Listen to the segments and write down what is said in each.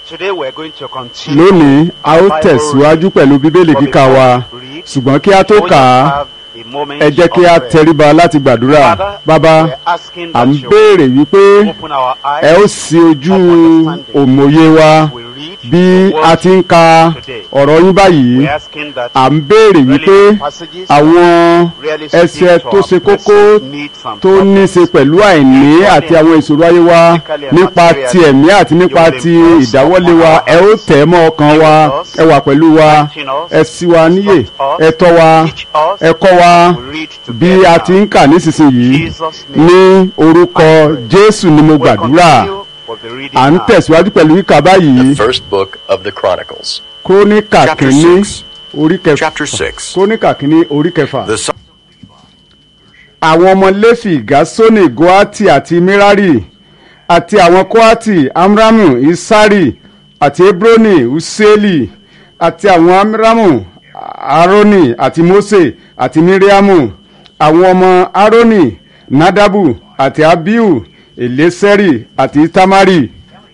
Today we're going to continue. lónìí a ó our Bible tẹ̀síwájú reading. pẹ̀lú bíbélì But kíkà before wa we read, ṣùgbọ́n kí a tó we will kà á have a moment ẹ jẹ́ kí a of prayer. tẹríba láti gbàdúrà Father, bàbá we're asking à ń that you béèrè wípé open our eyes ẹ ó ṣí ojú of understanding. òmòye wa We read bí the a word ti ń ka today. ọ̀rọ̀ yín báyìí We're asking that à ń béèrè wípé relevant passages àwọn really speak ẹsẹ̀ to tó our ṣe kókó present needs and tó ní í ṣe problems. pẹ̀lú àìní àti àwọn ìṣòro ayé wa nípa ti ẹ̀mí àti nípa ti ìdáwọ́lé wa ẹ ó tẹ̀ ẹ́ mọ́ ọkàn wa ẹ wà pẹ̀lú wa ẹ ṣí wa níyè ẹ tọ́ wa Teach us. ẹ kọ́ wa We read bí together. a ti ń kà nísinsìnyí Jesus' name. ní orúkọ Jésù ni mo We'll gbàdúrà continue with the reading à ń now. tẹ̀síwájú pẹ̀lú kíkà báyìí The first book of the Chronicles. króníkà Chapter kìíní six. orí kẹfà Chapter six. króníkà kìíní orí kẹfà. The son àwọn ọmọ léfì gásónì goati àti mirari àti àwọn koati amramu isari àti hebroni useli àti àwọn amramu aroni àti mose àti miriamu àwọn ọmọ aroni nadabu àti abiu eleseri àti tamari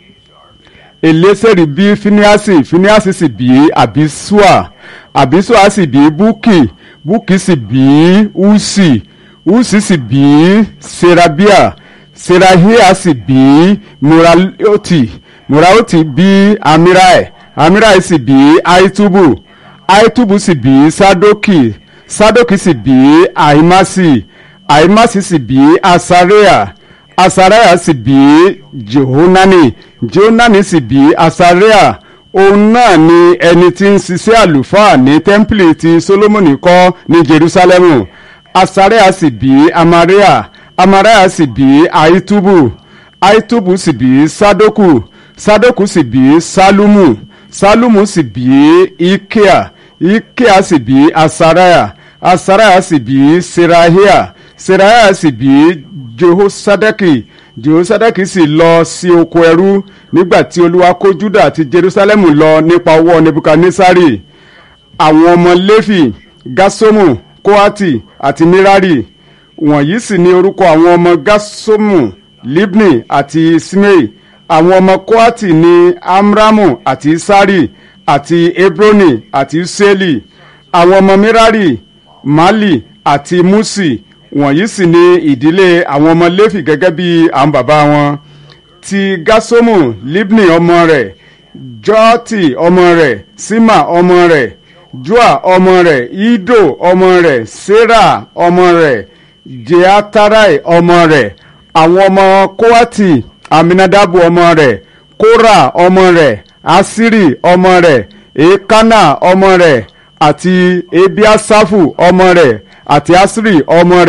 eleseri bí finiasi finiasi sì bí abisua abisua sì bí buki buki sì bí usi usi sì bí serabia serahia sì bí muraioti muraioti bí amirai amirai sì bí aitubu aitubu sì bí sadoki sadoki sì bí ahimasi ahimasi sì bí asarea asarea sì bí jehonani jehonani sì bí asarea òun náà ni ẹni tí ń ṣiṣẹ́ àlùfáà ní tẹ́ḿpìlì tí solomoni kọ́ ní jerusalemu asarea sì bí amaria amaria sì bí aitubu aitubu sì bí sadoku sadoku sì bí salumu salumu sì bí ikea ikea sì bí asaraya asaraya sì bí serahia serahia sì bí jehosadaki jehosadaki sì lọ sí oko ẹrú nígbà tí olúwa kó juda àti jerusalem lọ nípa ọwọ́ nebukadnesari àwọn ọmọ léfì gasomu koati àti mirari wọ̀nyí sì ni orúkọ àwọn ọmọ gasomu libni àti simei àwọn ọmọ koati ní amramu àti sari àti hebroni àti useli àwọn ọmọ mirari mali àti musi wọ̀nyí sì ni ìdílé àwọn ọmọ léfì gẹ́gẹ́ bí àwọn bàbá wọn ti gasomu libni ọmọ rẹ̀ jọ́ọ̀tì ọmọ rẹ̀ sima ọmọ rẹ̀ joa ọmọ rẹ̀ ido ọmọ rẹ̀ sarah ọmọ rẹ̀ jeatarai ọmọ rẹ̀ àwọn ọmọ kowati aminadabu ọmọ rẹ̀ kora ọmọ rẹ̀ asiri ọmọ rẹ̀ ekana ọmọ rẹ̀ àti ebiasafu ọmọ rẹ̀ àti asiri ọmọ rẹ̀.